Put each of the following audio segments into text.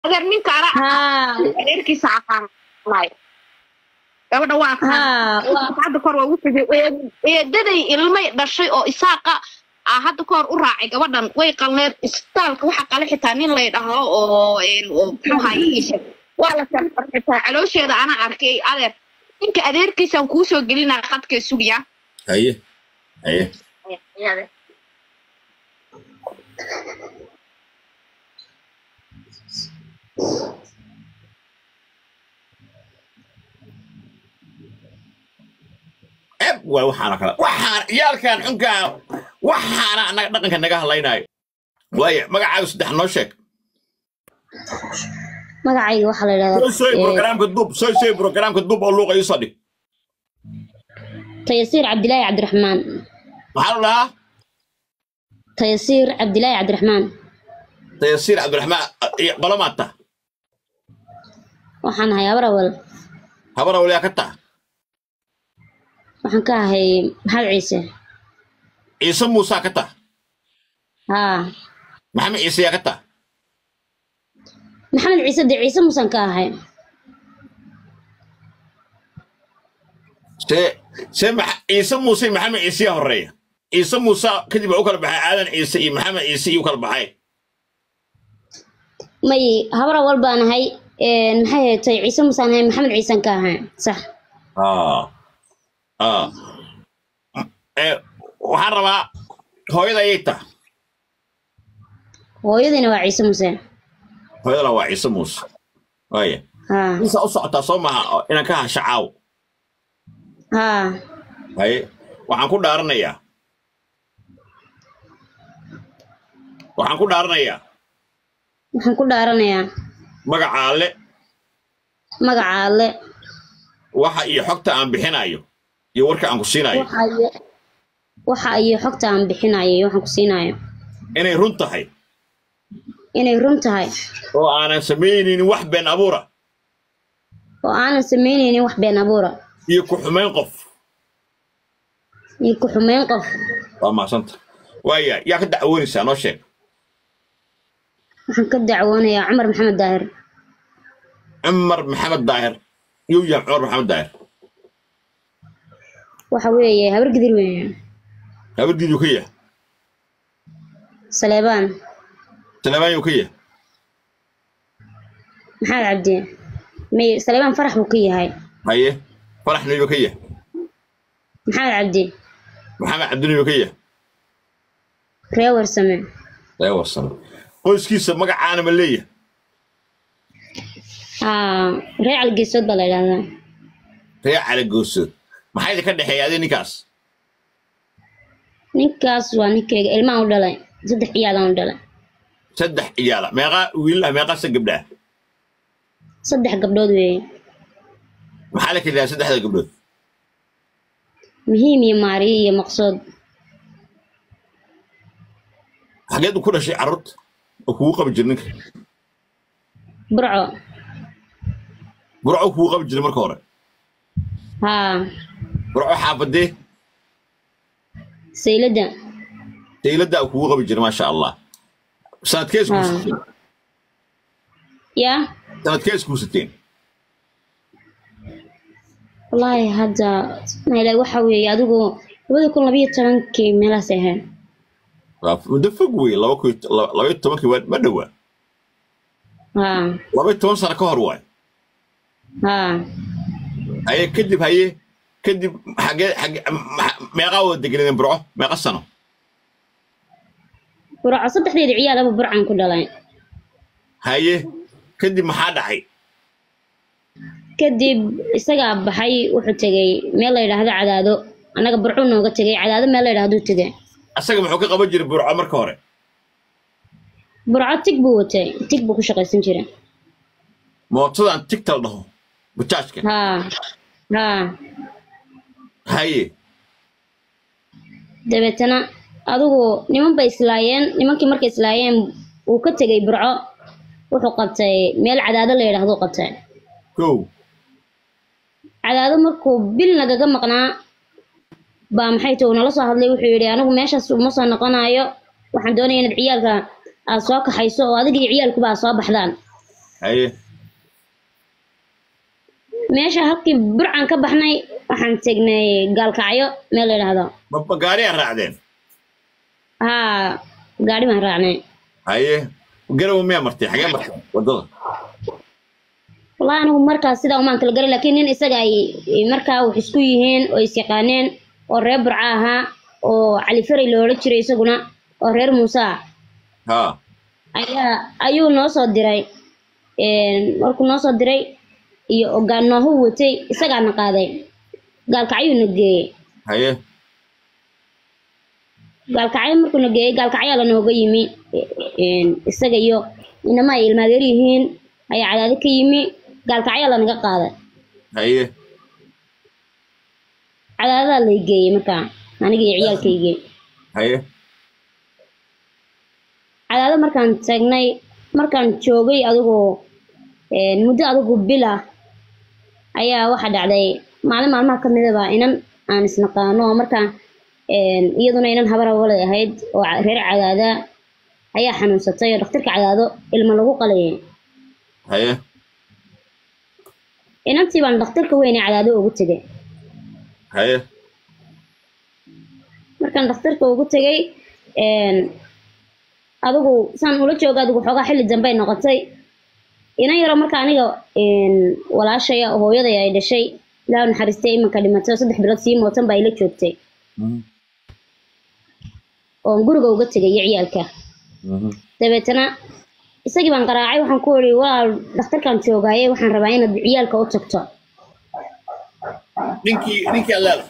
adeer ninka anaa haa adeerkiisa aqaanay gabadha waa haa waa- hadda kor waa ugu tegay eedaday ilmay dhashay oo isaaqa ah hadda kahor u raacay gabadhan way qalneed isbitaalka waxa qale xitaa nin lay dhaho oo een, oo muxuu haye waa la safar xitaa caloosheeda anaa arkay adeer ninka adeerkiisaan kuu soo gelinaa qadkee sugya haye haye eb waa waxaana kala waxaan yaalkan xunkaa waxaana annaga dhaqanka naga hadlaynayo waaye magacaaga saddex noo sheeg magacayga waxaa la soo sooy yidhahdaa programka dub soo sooy programka dub oo luuqa iisoo dhig tayasiir cabdilaahi cabdiraxmaan maxaa la dhahaa tayasiir cabdilaahi cabdiraxmaan tayasiir cabdiraxmaan iyo qolomaata waxaan ahay habar awal habara waliyaa ka taa waxaan ka ahay maxamed ciise ciise muusaa ka taa haa maxamed ciise yaa ka taa maxamed ciise dee ciise musan ka ahay see see maxa- ciise muuse iyo maxamed ciise yaa horeeya ciise muuse kadib waa u kala baxay aadan ciise iyo maxamed ciise iyo u kala baxay may habar awal baan ahay een, maxay haytay ciise musaan ahay maxamed ciisan ka ahay sax Ah. Ah. Eh, waxaan rabaa hooyada ayay taa hooyadiina waa ciise muse hooyadana waa ciise muuse waaya haa insaa u socotaa soo maaha oo inaan ka hasha caaw haa haye waxaan ku dhaaranayaa waxaan ku dhaaranayaa waxaan ku dhaaranayaa magaca alle magaca alle waxa iyo xogta aan bixinayo iyo warka aan ku siinayo waxa iyo- waxa iyo xogta aan bixinayo iyo waxaan ku siinayo inay run tahay inay run tahay oo aanan samaynaynin wax been abuura oo aanan samaynaynin wax been abuura iyo ku xumayn qof iyo ku xumeyn qof waa mahadsanta waaya yaa ka dacwoonaysaa noo sheeg waxaan ka dacwoonayaa cumar maxamed daahir cumar maxamed daahir yuu yahay cumar maxamed daahir waxa weeye habar gidir weeye habardiiduu ka yahay saleebaan saleebaan yuu ka yahay maxamed cabdi may saleebaan farax buu ka yahay haye faraxna yuu ka yahay maxamed cabdi maxamed cabdina yuu ka yahay ree warsame ee wasan qoyskiisa magacaana ma leeyahay haa ree calgeesood baa la yidhahdaa ree cali goosood maxaa idinka dhexeeya adi ninkaas ninkaas waa ninkeyga ilmaan u dhalay saddex ciyaalaan u dhalay saddex ciyaala meeqaa wiilaha meeqaasa gabdhaha saddex gabdhood weeye maxaa la keliyaa saddexda gabdhood muhiim iyo maariyo iyo maqsood xageed u ku dhashay carruurta oo kugu qabi jira ninka burco burco kugu qabi jiray marka hore haa burco xaafadee sayladda dayladda kugu qabi jiray maasha allah sanadkees haa kuusateen yaa sanadkees kuusateen wallaahi hadda maila waxa weeye adigu labada kun labiyo tobankii meelahaas ahayd waa muddo fog wey laba kun iyo- laba laba iyo tobankii waa ma dhowaa haa laba iyo toban sano ka hor waay haa haye kadib haye kadib xagee xagee ma- meeqaa wada deganadeen burco meeqa sano burco saddexdeeda ciyaalaba burcan ku dhalay haye kadib maxaa dhacay kadib isagaa baxay wuxuu tegey meel la yidhaahdo cadaado annaga burcu nooga tegey cadaado meel la yidhahduu tegey asaga muxuu ka qaban jiray burco marka hore burco tig buu watay tig buu ku shaqaysan jiray mootadan tigtal dhaho bujaajka haa haa haye dabeetana adigu niman bay islaayeen nimankii markay islaayeen uu ka tegey burco wuxuu qabtay meel cadaado la yidhahduu qabtay kow cadaado markuu bil nagaga maqnaa baa maxay tahay uu nala soo hadlay wuxuu yidhi anigu meeshaas uma soo noqonayo waxaan doonaya inaad ciyaalka aad soo kaxayso oo adiga iyo ciyaalkuba aad soo baxdaan haye meesha halkii burcan ka baxnay waxaan tegnay gaalkacyo meel la yidhaahdo ma ma gaariyaa raacdeen haa gaadhi baan raacnay haye garowe miyaa martay xagee martay waddada wallahi anigu markaas sidaa umaan kala garan laakiin nin isaga ay ay markaa wax isku yihiin oo is yaqaaneen oo reer burca ahaa oo cali faray loola jiray isaguna oo reer muuse ah ha ayaa ayuu noo soo diray Een, markuu noo soo diray iyo ogaan noohu watay isagaana qaaday gaalkacyuuna geeyey haye gaalkacyo markuuna geeyey gaalkacyaa lanooga yimi Een, isaga iyo inama ay ilmaadeer yihiin ayaa cadaadi ka yimi gaalkacyaa lanaga qaaday haye cadaadadaa lay geeyey markaa aniga iyo ciyaalkaygii haye cadaado markaan tagnay markaan joogay adigu een, muddo adigu bil ah ayaa waxaa dhacday maalin maalmaha ka midaba inan aan isnaqaano oo markaa een, iyaduna inan habar awalay ahayd oo ca- reer cadaada ayaa xanuunsatay oo dhakhtarka cadaado ilmo lagu qalayay haye inantii baan dhakhtarka weyn ee cadaado ugu tegay haye markaan dhakhtarka ugu tegay een, adigu saan ula jooga adigu xoogaa xilli dambey noqotay inan yaro marka aniga een, walaashaya oo hooyaday ay dhashay ilaa naxariistay imanka dhimatay oo saddex bilood sii mootan baa ila joogtay Mhm, oon guriga uga tegay iyo ciyaalka mhm. dabeetana isagii baan qaraacay waxaan ku iri walaal dhakhtarkaan joogaaye waxaan rabaa inaad ciyaalka u tagto ninkii ninkii allaala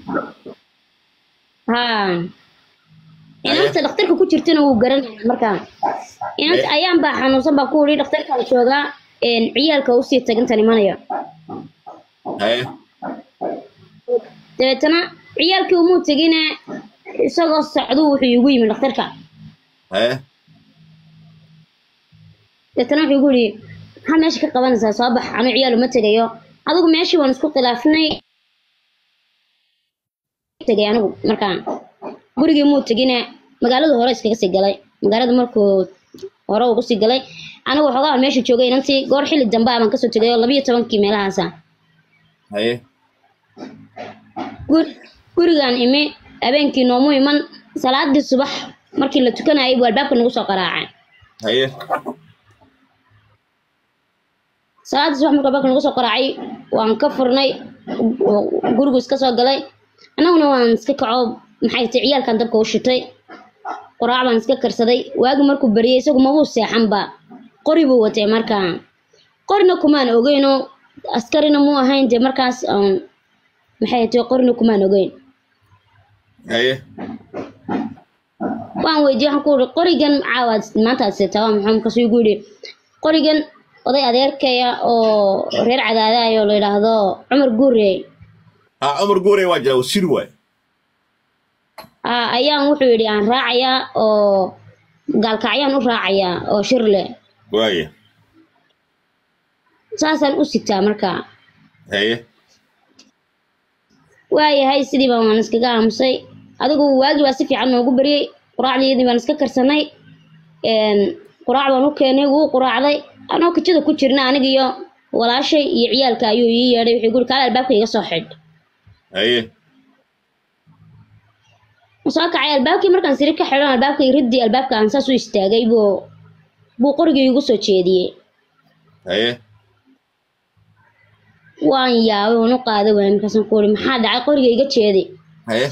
haa inanta dhakhtarka ku jirtana wuu garanaya markaa inanta ayaan baa xanuunsan baa ku iri dhakhtarkaan joogaa een, ciyaalka usii tagintan imanayo haye dabeetana ciyaalkii umuu tegine isagoo socduu wuxuu igu yimi dhakhtarka haye dabeetana wuxuu igu yidhi maxaa meesha ka qabanaysaa soo bax anu ciyaal uma tegayo adigu meeshii waan isku khilaafnay tegay anigu markaa gurigii muu tegine magaalada hore iskaga sii galay magaalada markuu hore ugu sii galay anigu waxoogaa meesha joogay inantii goor xilli dambe ah baan kasoo tegay oo labiyo tobankii meelahaasa haye gur- gurigaan imi habeenkii noomu iman salaadii subax markii la tukanayay buu albaabka nagu soo qaraacay haye salaadii subax markuu albaabka nagu soo qaraacay waan ka furnay oo gurigu iska soo galay annaguna waan iska kaco maxay tahay ciyaalkan dabka u shitay qoraac baan iska karsaday waagi markuu bariyay isagu mabuu seexanba qori buu watay markaa qorina kumaan ogeyno askarina muu ahayn dee markaas um, maxay tahay qorina kumaan ogeyn haye waan weydiiyey waxaan ku uri qorigan caawaad maanta aad seetaa waa maxaa markaasuu igu yidhi qorigan oday adeerkaya oo reer cadaadayo la yidhaahdo cumar guure ha cumar guure waa jira wasiir waay aa ayaan wuxuu yidhi aan raacayaa oo gaalkacyaan u raacayaa oo shir leh waaye saasaan u sitaa markaa haye waayahay sidii baan waan iskaga aamusay adigu waagii baa si fiican noogu baryey quraacdeedii baan iska karsanay een, quraac baan u keenay wuu quraacday anoo kijada ku jirna aniga iyo walaashay iyo ciyaalka ayuu ii yeedhay wuxuu guri kaale albaabka iga soo xidh haye soo kacay albaabkii markaan siri ka xidhan albaabka riddii albaabka aan saas u istaagay buu buu qorigii igu soo jeediyey haye waan yaabay waan u qaaday waay markaasaan ku uri maxaa dhacay qoriga iga jeedi haye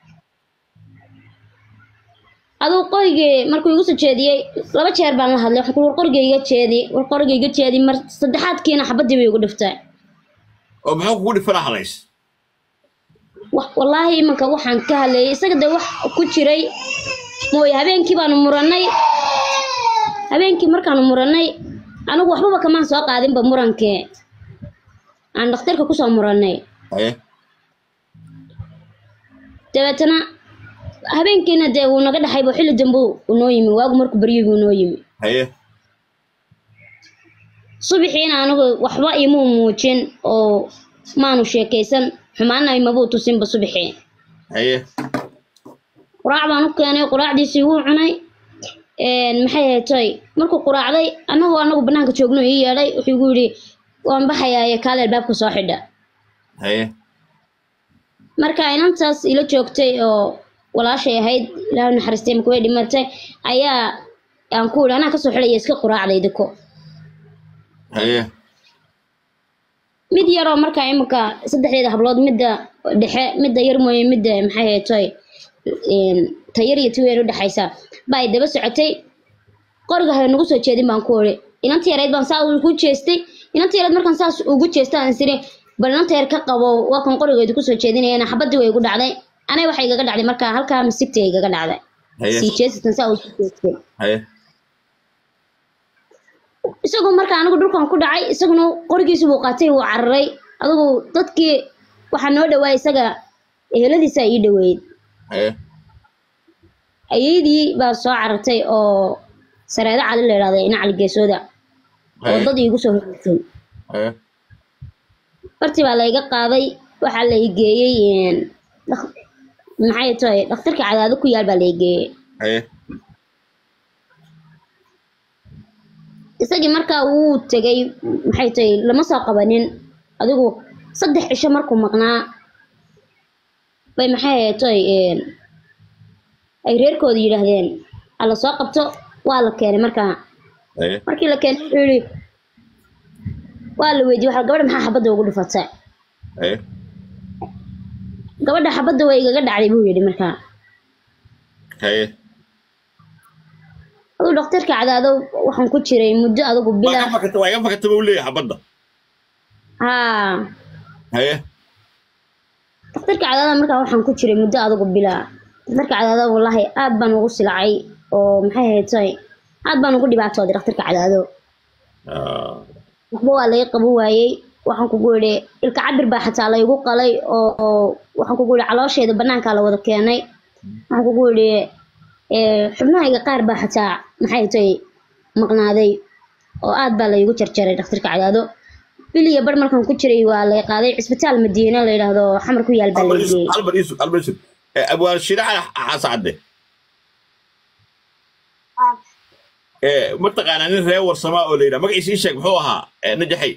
aduu qorigii markuu igu soo jeediyey laba jeer baan la hadlay waxaan ku uri war qoriga iga jeedi war qoriga iga jeedi mar saddexaadkiina xabadii bay igu dhiftay oo muxuu kugu dhifana halays Wa- wallaahi imanka waxaan ka hadlayay isaga dee wax ku jiray mooye habeenkii baanu murannay habeenkii markaanu murannay anigu waxbaba kamaan soo qaadinba murankee aan dhakhtarka kusoo murannay haye dabeetana habeenkiina dee wuu naga dhaxay buu xilli dambe uu noo yimi waagu markuu baryay buu noo yimi haye subaxiina anigu waxba imuu muujin oo maanu sheekaysan xumaana imabuu tusinba subaxii haye quraac baan u keenay quraacdiisii wuu cunay een, maxay ahayd toy markuu quraacday annagoo anagu banaanka joogno ii yeedhay wuxuu igu yidhi waan baxayaa kaale albaabka soo xidha haye marka inantaas ila joogtay oo walaashay ahayd ilaahay u naxariistay marka way dhimatay ayaa aan ku yidhi anaa kasoo xidhaya iska quraacday diko haye mid yaroo markaa imika saddexdeeda hablood midda dhexe midda yar mooye midda maxay ahayd toy een, ta yar iyo ti weyn u dhexaysa baa ay daba socotay qoriga ha nagu soo jeedin baan ku iri inanta yareyd baan saa ugu jeestay inanta yareyd markaan saas ugu jeesta aan siri bal inanta yar ka qabo waa kan qorigeedu kusoo jeedinayana xabadii way igu dhacday anay waxay igaga dhacday markaa halkaa misigtay igaga dhacday haye sii jeesatan saa ugu jeestay haye isagoo markaa anigu dhulkan ku dhacay isaguna qorigiisu buu qaatay wuu cararay adigu dadkii waxaa noo dhawaay isaga eheladiisa ii dhaweyd haye ayeydii baa soo carartay oo sareedo cali la yidhahda ina cali geesooda oo haye dad iigu soo horeysay haye bartii baa layga qaaday waxaa la igeeyey een, dak- maxay tahay dhakhtarka cadaado ku yaal baa la igeeyey haye isagii markaa wuu tegay maxay tahay lama soo qabanin adigu saddex cisho markuu maqnaa bay maxay ahayd tahay een, ay reerkooda yidhaahdeen hala soo qabto waa la keenay markaa haye markii la keenay wuxuu yidhi waa la weydiiyey waxa gabadha maxaa xabadda ugu dhufatay haye gabadha xabadda way igaga dhacday buu yidhi markaa haye aduu dhakhtarka cadaado waxaan ku jiray muddo adigu waa bila ka fakata waa iga fakata buu leeyahay xabadda haa haye dhakhtarka cadaada markaa waxaan ku jiray muddo adigu bila dhakhtarka cadaado wallaahi aad baan ugu silacay oo maxay ahayd tahay aad baan ugu dhibaatooday dhakhtarka cadaado Ah, waxba waa laga qaban waayey waxaan kugu idhi ilka cabir baa xataa laygu qalay oo oo waxaan kugu idhi caloosheeda banaankaa la wada keenay waxaan kugu idhi ee, xubnahayga qaar baa xataa maxay tahay maqnaaday oo aad baa laygu jarjaray dhakhtarka cadaado bil iyo bar markaan ku jiray waa lay qaaday cisbitaal madiine la yidhaahdo xamar ku yaal baa Albert lay Yusuf geeyey Albert Yusuf Albert Yusuf Eh, abwaan shiraxa xasacade ee mataqaanaa nin reer warsamaa oo la yidhaha magaciisa ii sheeg muxuu ahaa Eh, najaxay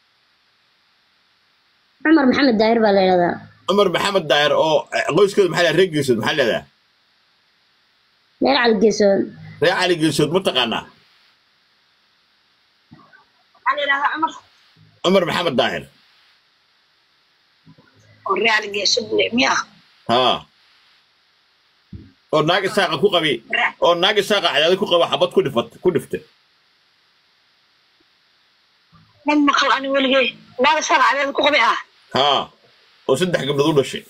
cumar maxamed daahir baa la yidhahdaa cumar maxamed daayir oo eh, qoyskooda maxaa leedahay reer geesood maxaa leedahay reer cali geesood reer cali geesood mataqaanaa waxaa la yidhahdaa cumar cumar maxamed daahir oo real geesud le miya haa oo naagi saaqa ku qabi oo naagi saaqa cadaada ku qaba xabad ku dhifat ku dhiftay ma maqal ani weligay naaga saa cadeeda ku qabi ah haa oo saddex gabdhood u dhashay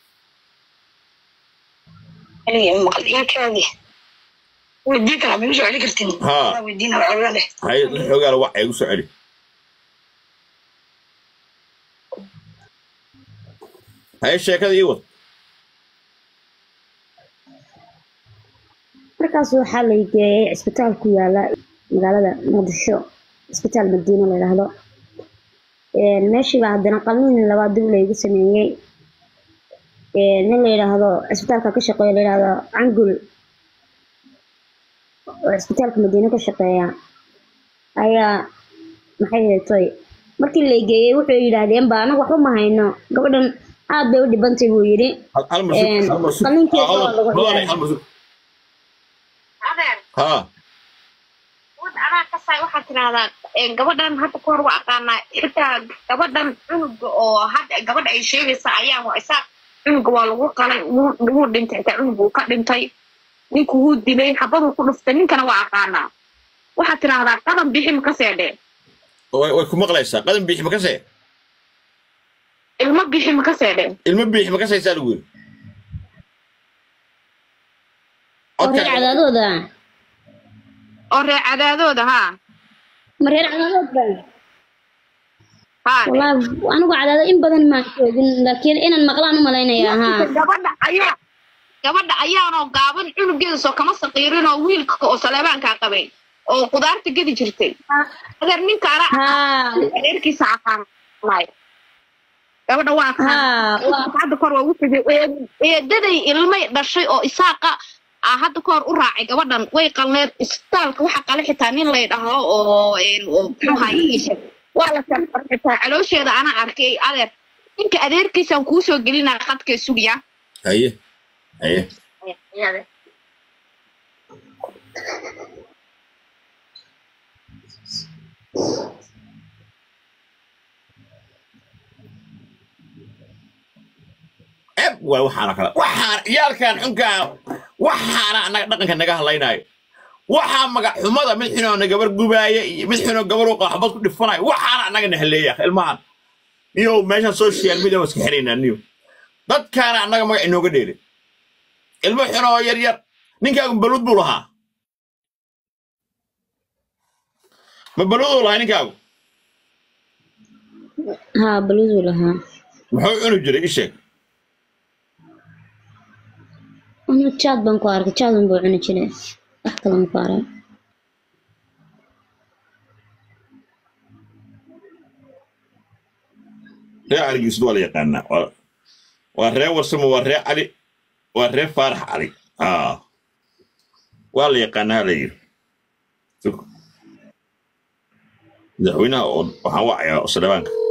weligay ma maqal ilkaagi weydiin karaa ma igu soo celi kartin Haa. Waa weydiin waa xogaa leh hay xoogaa la wacay igu soo celi haye sheekada ii wad markaas waxaa lay geeyey cisbitaal ku yaala magaalada muqdisho cisbitaal madiine la yidhaahdo Een, meeshiiba haddana qalliin labaad dib laygu sameeyey Een, nin la yidhaahdo cisbitaalka ka shaqeeya la yidhaahdo cangul oo cisbitaalka madiine ka shaqeeya ayaa maxay heetoy markii lay geeyey wuxuu yidhaahdeen ba anaga waxba ma hayno gabadhan aad bay u dhibantay buu yidhi hal hal mar sug Een, hal mar sug qalliinkeeda Ah, waa lagu mudane, ciyaaray. hal mar sug adeer haa wad anaa ka saay waxaad tidahdaa ee, gabadhan hadda ka hor waa aqaanaa xitaa gabadhan cunuga oo hadda gabadha ay sheegaysa ayaa waa isaa cunuga waa lagu qalay wuu wuu dhintay xitaa cunuga wuu ka dhintay ninku wuu dilay xabaduu ku dhuftay ninkana waa aqaanaa waxaad tidahdaa qadan bixi ma ka seedhee way way ku maqlaysaa qadan biixi ma kasee ilmo bixi ma ka seedhee ilmo biixi ma kasaysaa lagu yiri oo reer cadaadooda oo reer cadaadooda haa ma reer cadaadooda haa والله anigu cadaado in badan maan joogin laakiin inaan maqlaan u malaynayaa haa gabadha ayaa gabadha ayaanoo gaaban cunugeeda soo kama saqiirin oo wiilka oo saleebaankaa qabay oo qudaarta gedi jirtay adeer ninka ara haa adeerkiisa aqaanay gabadha waa aqaan haa waa hadda kor waa ugu tegay eedaday ilmay dhashay oo isaaqa aa hadda ka hor u raacay gabadhan way qalneed isbitaalka waxa qale xitaa nin lay dhaho oo een, oo muxuu ahaye iisha waa la sarfar xitaa caloosheeda ana arkay adeer ninka adeerkiisaan kuu soo gelinaa khadkee sugiya haye haye eb waay waxaana kala waxaan ciyaalkan xunkaa waxaana annaga dhaqanka naga hadlaynayo waxaa magac xumada mid xinoona gabar gubaaya iyo mid xinoo gabar u qaxbad ku dhifanayo waxaana annaga nahaleeya ilmahan niyo meeshan social media waa iska xiraynaa niyo dadkaana annaga magac inooga dheelay ilmo xinoo yar yar ninkaagu baluud buu lahaa ma baluuduu lahaa ninkaagu haa baluuduu lahaa muxuu cuni jiray ii sheeg anu jaad baan ku arkay jaad unbuu cuni jiray wax kale ma ku arag ree caligiisud waa la yaqaanaa waa- waa ree warsamo waa ree cali waa ree faarax cali aa waa la yaqaanaa la yiri madaxweynaha oo waxaan wacayaa saleebaanka